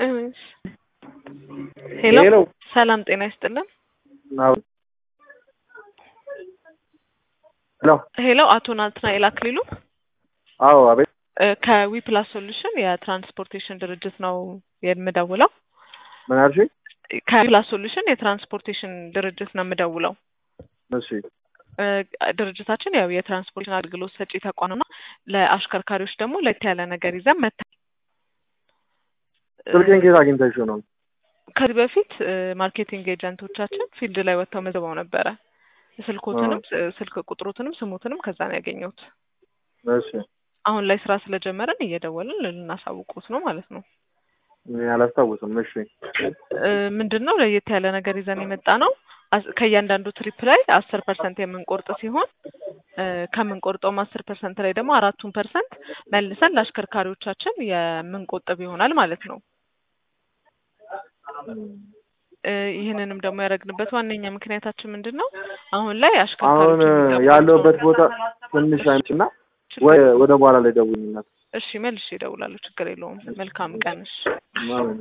ሄሎ ሄሎ ሰላም ጤና ይስጥልን። አዎ ሄሎ ሄሎ አቶ ናትናኤል አክሊሉ አዎ አቤት እ ከዊፕላስ ሶሉሽን የትራንስፖርቴሽን ድርጅት ነው የምደውለው። ምን አልሽኝ? ከዊፕላስ ሶሉሽን የትራንስፖርቴሽን ድርጅት ነው የምደውለው። እሺ እ ድርጅታችን ያው የትራንስፖርቴሽን አገልግሎት ሰጪ ተቋም ነው። ለአሽከርካሪዎች ደግሞ ለየት ያለ ነገር ይዘን መታ ስልኬን ከየት አግኝተሽው ነው? ከዚህ በፊት እ ማርኬቲንግ ኤጀንቶቻችን ፊልድ ላይ ወጥተው መዝግበው ነበረ። ስልኮትንም ስልክ ቁጥሮትንም ስሙትንም ከዛ ነው ያገኘሁት። እሺ አሁን ላይ ስራ ስለጀመረን እየደወልን ልናሳውቁት ነው ማለት ነው። እኔ አላስታውስም። እሺ እ ምንድን ነው ለየት ያለ ነገር ይዘን የመጣ ነው። አስ- ከእያንዳንዱ ትሪፕ ላይ አስር ፐርሰንት የምንቆርጥ ሲሆን እ ከምንቆርጠውም አስር ፐርሰንት ላይ ደግሞ አራቱን ፐርሰንት መልሰን ለአሽከርካሪዎቻችን የምንቆጥብ ይሆናል ማለት ነው። እ ይህንንም ደግሞ ያደረግንበት ዋነኛ ምክንያታችን ምንድን ነው? አሁን ላይ አሁን አሽከርካሪዎች የሚገባቸውን- ያለሁበት ቦታ ትንሽ አይመችና ወይ ወደ በኋላ ላይ ደውይልኝ። እሺ መልሼ እደውላለሁ። ችግር የለውም። መልካም ቀን። እሺ ምናምን